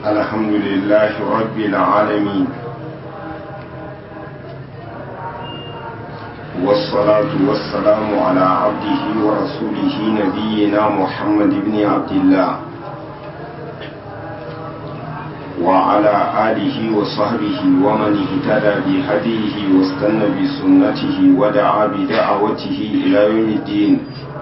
الحمد لله رب العالمين والصلاة والسلام على عبده ورسوله نبينا محمد بن عبد الله وعلى آله وصحبه ومن اهتدى بهديه واستنى بسنته ودعا بدعوته إلى يوم الدين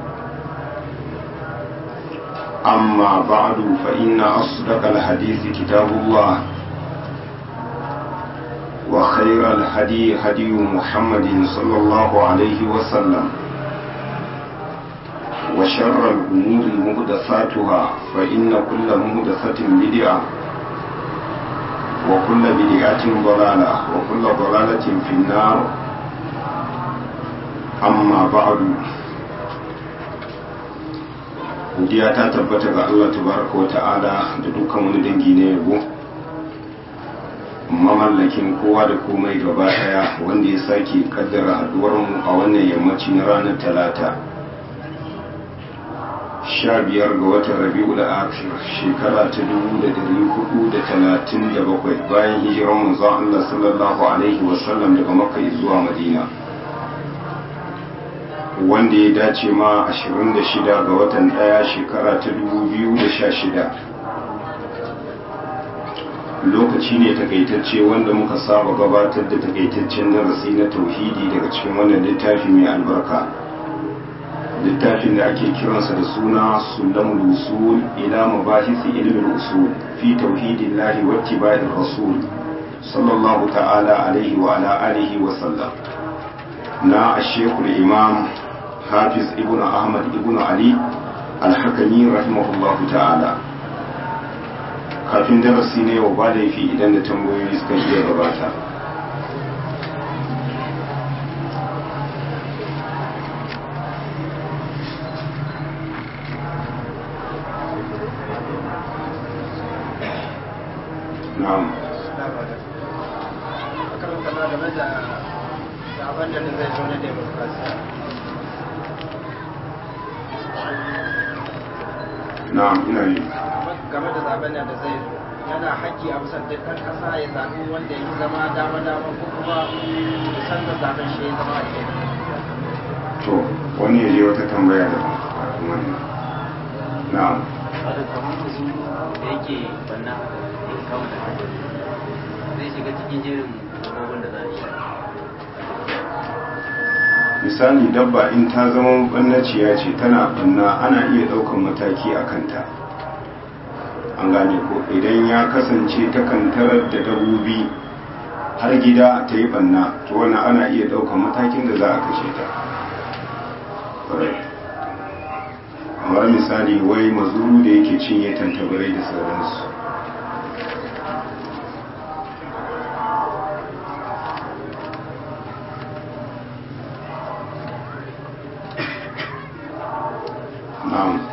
أما بعد فإن أصدق الحديث كتاب الله وخير الهدي هدي محمد صلى الله عليه وسلم وشر الأمور مهدثاتها فإن كل مهدثة بدعة وكل بدعة ضلالة وكل ضلالة في النار أما بعد godiya ta tabbata ga Allah tabaraka wa ta'ala da dukkan wani dangi na yabo mamallakin kowa da komai gaba daya wanda ya sake kaddara haduwar mu a wannan yammaci na ranar talata sha biyar ga watan rabi'ul akhir shekara ta dubu da dari hudu da talatin da bakwai bayan hijiran manzon Allah sallallahu alaihi wasallam daga makka zuwa madina wanda ya dace ma 26 ga watan daya shekara ta 2016 lokaci ne takaitacce wanda muka saba gabatar da takaitaccen darasi na tauhidi daga cikin wannan littafi mai albarka littafin da ake kiransa da suna sulamul usul ila mabahisi ilmin usul fi tauhidillahi wa ittiba'ir rasul sallallahu ta'ala alaihi wa ala alihi wa sallam na ashekul imam hafiz ibn ahmad ibn ali alhakami rahimahullahu ta'ala kafin darasi ne wa ba laifi idan da tambayoyi suka iya gabata na'am abin da zai zo na demokrasiya na'am ina yi game da zaben da zai zo yana haƙƙi a bisa dukkan ƙasa ya zaɓi wanda ya zama dama dama ko kuma san da zaben shi ya zama a to wani ya je wata tambaya da wannan na'am wadda kamar musu da yake banna ya kawo da zai shiga cikin jerin abubuwan da za a yi misali dabba in ta zama bannaciya ce tana banna ana iya ɗaukan mataki a kanta an gane ko idan ya kasance takan tarar da dabobi har gida ta yi banna to wannan ana iya ɗaukan matakin da za a kashe ta kamar misali wai mazuru da yake cinye tantabarai da sauransu na'am